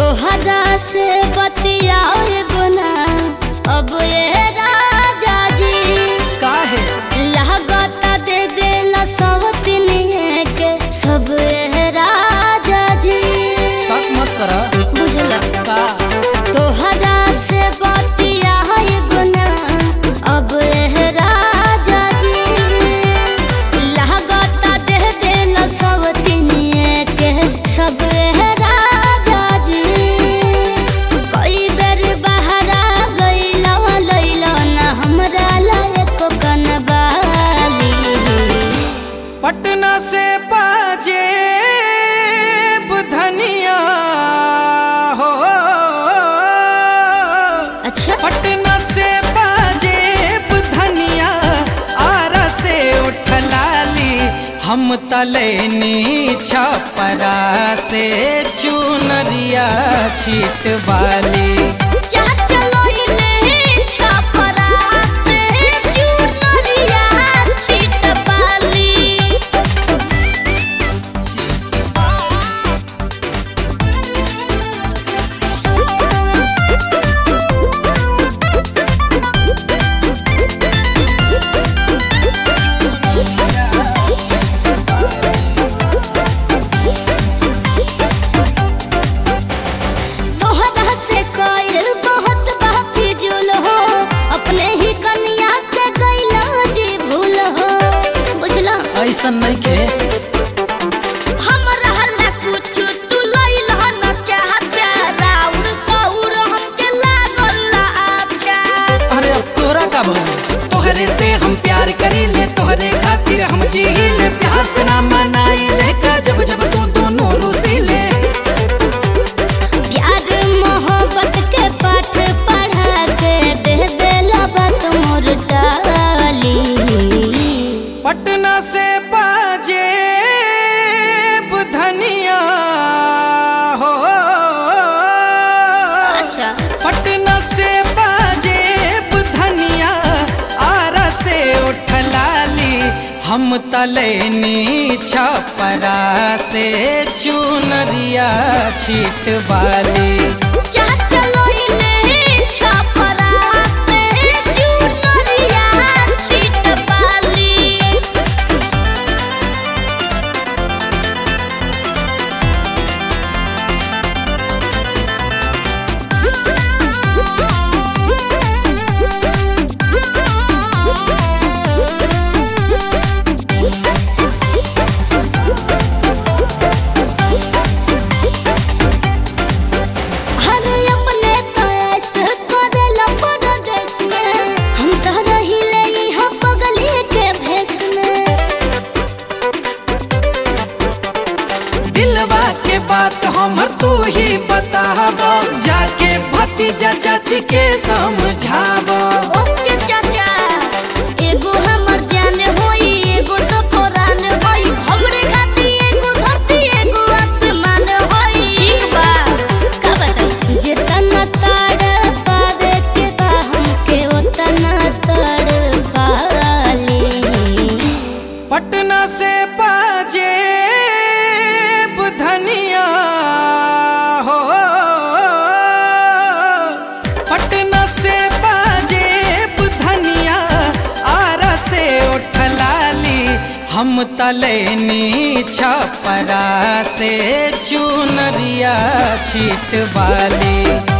तोहरा से बतियाए गुना अब ये राजा जी काहे लागता दे देला सब तिनिए के सब ये राजा जी शक मत कर बुझला का तोहरा से बतियाए गुना अब ये राजा जी लागता दे देला सब तिनिए के सब ये राजा जी कई बेर बहरा गइला लइला ना हमरा लायक कनबाली पटना से बाजे धनिया हो अच्छा पटना से बाजे धनिया आरा से उठलाली हम तलैनी छपरा से चुनरिया छीट वाली चाचा लइले छपरा से चुनरिया छिट पाली तोहरा से कइल बहस बाकी जुल हो अपने ही कन्या के गइला जी भूल हो बुझला ऐसन नहीं के हमरा हल्ला कुछ तू लइल हो न चाहता राउर सौर हमके लागल ना अच्छा अरे अब तोरा का भल तोहरे से हम प्यार करीले तोहरे खातिर हम जीले प्यार से ना मनाइले का जब जब तू दोनों रूसीले प्यार मोहब्बत के पाठ पढ़ा के दे बेला बात मोर डाली पटना से बाजे धनिया हो अच्छा पटना से बाजे धनिया आरा से उठलाली हम तलैनी छपरा से चुनरिया छीट वाली चाचा लइले छपरा से चुनरिया छिट पाली हर अपने तो ऐसे करेला परदेश में हम तो रहिले यहाँ पगली के भेष में दिलवा के बात हमर तू ही बताब जाके भतीजा चाची के समझाब ओके चाचा एगो हमर जान होई एगो तो पुरान होई हमरे खाती एगो धरती एगो आसमान होई ठीक बा का बताई जितना ताड़ पावे के बा हमके उतना ताड़ पाली पटना से बाजे धनिया हो पटना से बाजे धनिया आरा से उठलाली हम तलैनी छपरा से चुनरिया छीट वाली